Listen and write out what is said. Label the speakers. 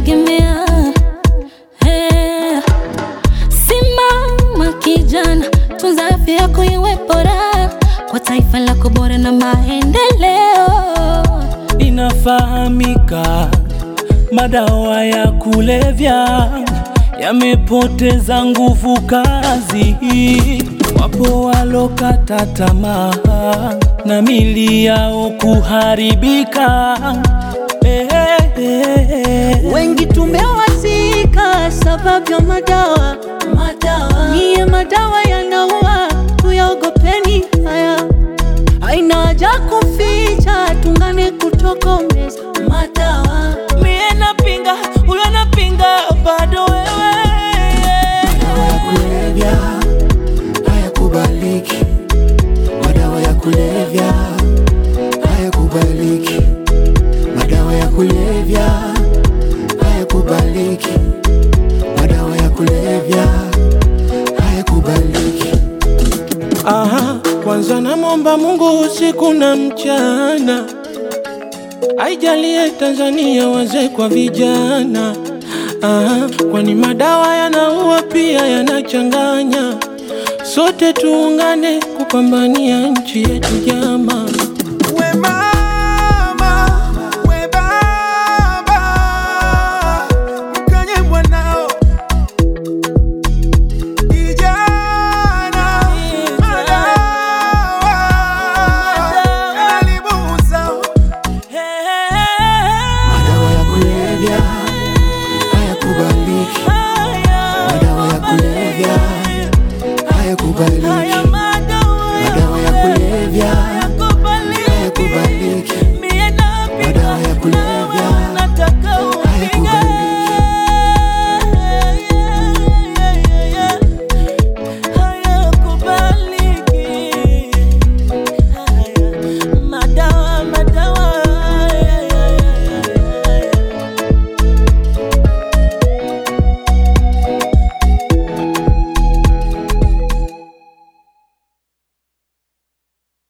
Speaker 1: kujitegemea. Hey. Simama kijana, tunza afya yako iwe bora kwa taifa lako bora na maendeleo.
Speaker 2: Inafahamika madawa ya kulevya yamepoteza nguvu kazi, wapo walokata tamaa na mili yao kuharibika. Eh, eh, eh.
Speaker 3: Wengi tumewazika sababu ya madawa. Madawa niye madawa yanaua, tuyaogopeni haya. Haina haja kuficha, tungane kutokomeza madawa.
Speaker 2: Mie napinga, huyo napinga, bado wewe
Speaker 4: Madawa ya kulevya hayakubaliki, madawa ya kulevya hayakubaliki, madawa ya kulevya hayakubaliki, madawa ya kulevya hayakubaliki.
Speaker 2: Aha, kwanza namwomba Mungu usiku na mchana, aijalie Tanzania wazee kwa vijana. Aha, kwani madawa yanaua pia yanachanganya. Sote tuungane kupambania nchi yetu jama.